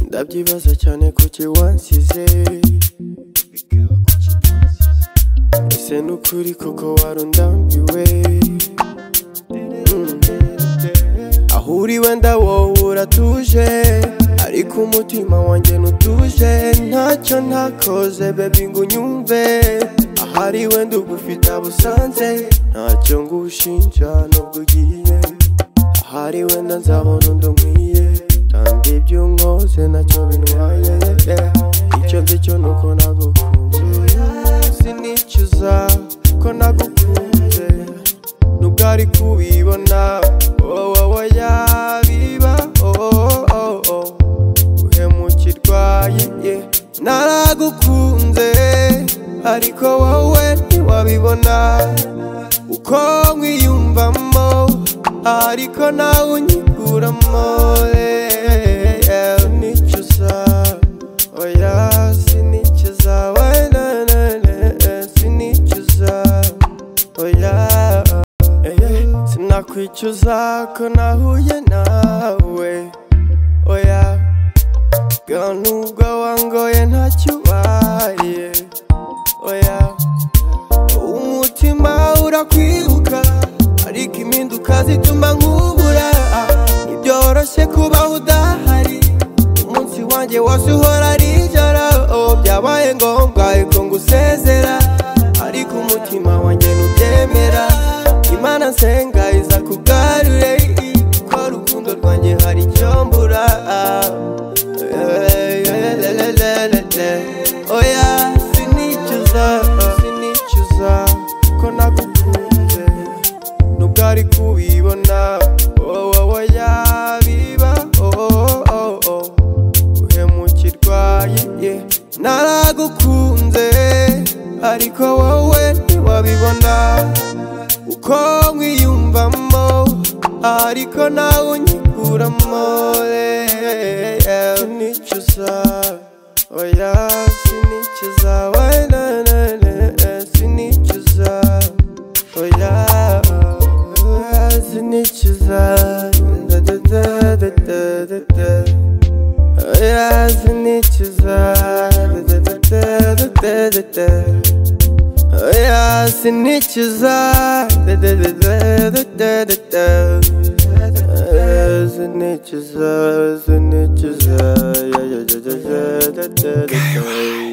ndabyibaza cyane kuki wansize ese nukuri koko warundambiwe aho uri wenda wowe uratuje ariko umutima wanjye ntutuje ntacyo ntakoze bebi ngo unyumve ahari wenda ugufite abusanze ntacyo ngushinja nubwo ugiye ahari wenda nzabona undi nkwiye kandi ibyo unkoze nacyo bintwaye icyo nzi cyo ni uko nagukunze sinicuza ko nagukunze nubwo ari kubibona wowe oya biba uhemukirwa ye naragukunze ariko wowe ntiwabibona uko nkwiyumvamo ariko nawe unyikuramo nicuza oya sinicuza wena sinicuza oya sinakwicuza ko nahuye nawe oya ga nubwo wangoye ntacyo ubaye oya umutima urakwiruka ariko impinduka zituma nkubura ntibyoroshye kubaho udahari umunsi wanjye wose uhora ari ijoro Oh, byabaye ngombwa ariko ngusezera ariko umutima wanjye ntubyemera imana nsenga iza kugarure ko rukundo rwanjye hari icyo mbura oya sinicuza sinicuza ko nagukunze nubwo ari kubibona wowe oya biba uhemukirwa ye naragukunze ariko wowe ntiwabibona uko nkwiyumvamo ariko nawe unyikuramo yeah. sinicuza oya sinicuza wena sinicuza oya sinicuza da da da da da da da Oya sinicuza da-da-da-da-da-da-da. Oya sinicuza da-da-da-da-da-da-da. Oya sinicuza sinicuza ya ya ya ya ya da-da-da-da.